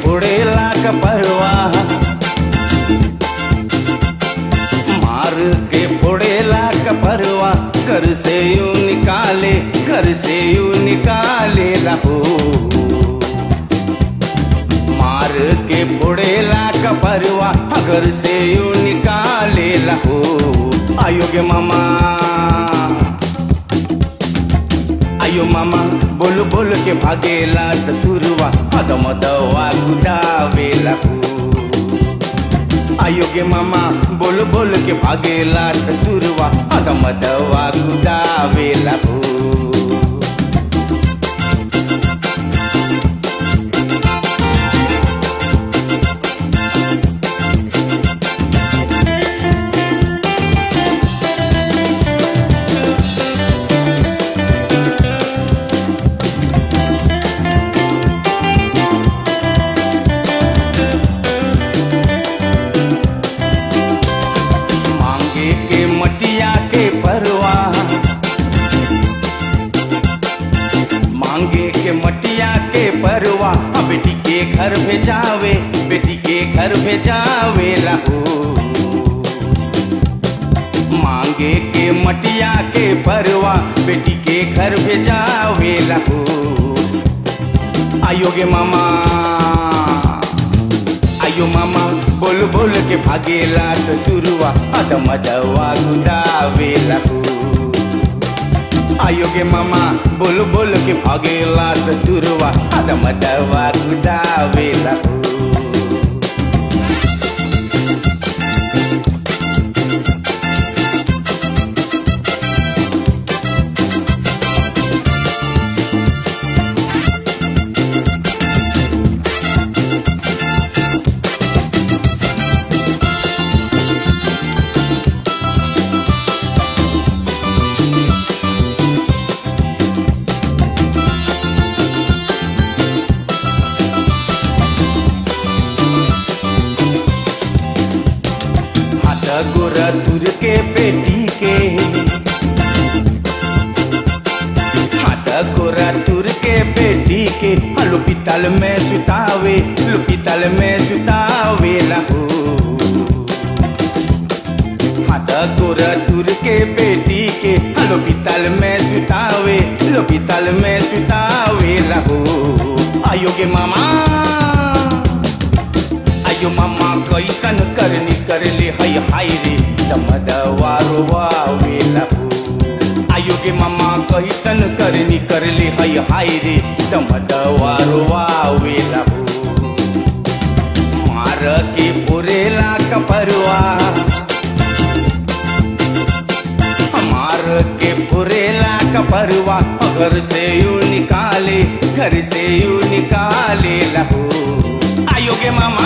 फोड़ेला कपरवा मार के फोड़ेला कपरवा घर से यूं निकाले घर से यूं निकाले हो मार के फोड़ेला कपरवा घर से यूं निकाले हो आयोगे मामा आयो मामा बोल बोल के भागेला ससुरवा अदम दवा गुदावेला हो आयो गे मामा बोल बोल के भागेला ससुरवा अदम दवा गुदावेला हो मांगे के मटिया के परवा मांगे के मटिया के परवा अब बेटी के घर भेजावे बेटी के घर भेजावे लाहो मांगे के मटिया के परवा बेटी के घर भेजावे लाहो आयोगे मामा आयो मामा बोल बोल के भागेला ससुरवा अदम दवा गुदावेला हो आयो गे मामा बोल बोल के भागेला ससुरवा अदम दवा गुदावेला हो हाथ गोरा तुर के बेटी के हाथ गोरा तुर के बेटी के हलो पितल में सुतावे लो पितल में सुतावे लहो हाथ गोरा तुर के बेटी के हलो पितल में सुतावे लो पितल में सुतावे लहो आयो गे मामा आयो मामा कैसन करनी करले हई हाय रे समदवारो वावेला हो आयो गे मामा कैसन करनी करले हई हाय रे समदवारो वावेला हो मार के पुरेला कपरवा मार के पुरेला कपरवा घर से यू निकाले घर से यू निकाले लहो आयो गे मामा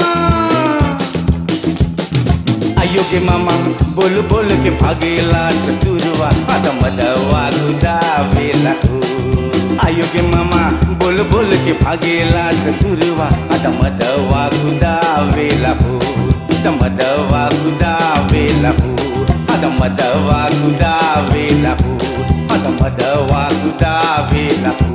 आयो गे मामा बोल बोल के भागेला ससुरवा अदम दवा गुदावेला हो आयो गे मामा बोल बोल के भागेला ससुरवा अदम दवा गुदावेला हो दम दवा गुदावेला हो अदम दवा गुदावेला हो अदम दवा गुदावेला हो